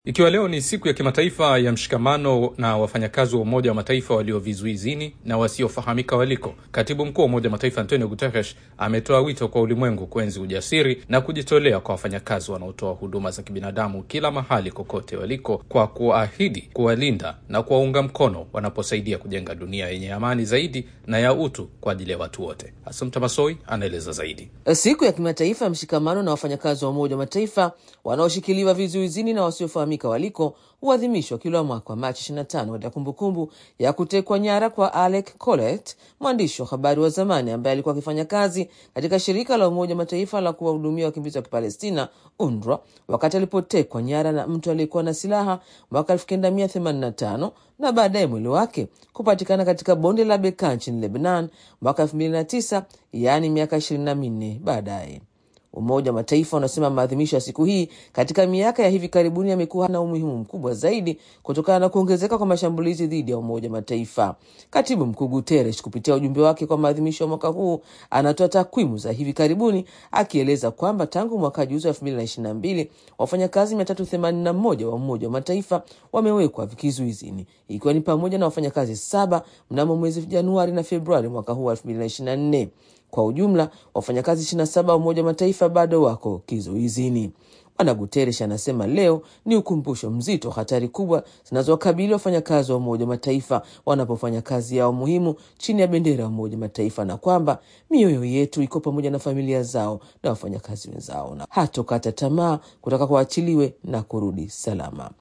Ikiwa leo ni siku ya kimataifa ya mshikamano na wafanyakazi wa Umoja wa Mataifa walio vizuizini na wasiofahamika waliko, katibu mkuu wa Umoja wa Mataifa Antonio Guterres ametoa wito kwa ulimwengu kuenzi ujasiri na kujitolea kwa wafanyakazi wanaotoa huduma za kibinadamu kila mahali kokote waliko, kwa kuahidi kuwalinda na kuwaunga mkono wanaposaidia kujenga dunia yenye amani zaidi na ya utu kwa ajili ya watu wote. Asumta Masoi anaeleza zaidi. Siku ya kimataifa ya mshikamano na wafanyakazi wa Umoja wa Mataifa wanaoshikiliwa vizuizini na wasiofahamika waliko huadhimishwa kila mwaka wa Machi 25 katika kumbukumbu ya kutekwa nyara kwa Alec Colet, mwandishi wa habari wa zamani ambaye alikuwa akifanya kazi katika shirika la Umoja wa Mataifa la kuwahudumia wakimbizi wa Kipalestina, UNRWA, wakati alipotekwa nyara na mtu aliyekuwa na silaha mwaka 1985 na baadaye mwili wake kupatikana katika bonde la Bekaa nchini Lebanon mwaka 2009, yaani miaka 24 baadaye. Umoja wa Mataifa unasema maadhimisho ya siku hii katika miaka ya hivi karibuni yamekuwa na umuhimu mkubwa zaidi kutokana na kuongezeka kwa mashambulizi dhidi ya Umoja wa Mataifa. Katibu Mkuu Guterres kupitia ujumbe wake kwa maadhimisho ya mwaka huu anatoa takwimu za hivi karibuni akieleza kwamba tangu mwaka juzi wa elfu mbili na ishirini na mbili wafanyakazi mia tatu themanini na moja wa Umoja wa Mataifa wamewekwa kizuizini ikiwa ni pamoja na wafanyakazi saba mnamo mwezi Januari na Februari mwaka huu wa elfu mbili na ishirini na nne. Kwa ujumla wafanyakazi 27 wa Umoja wa Mataifa bado wako kizuizini. Bwana Guterres anasema leo ni ukumbusho mzito wa hatari kubwa zinazowakabili wafanyakazi wa Umoja wa Mataifa wanapofanya kazi yao muhimu chini ya bendera ya Umoja wa Mataifa, na kwamba mioyo yetu iko pamoja na familia zao na wafanyakazi wenzao, na hatokata tamaa kutaka kuachiliwe na kurudi salama.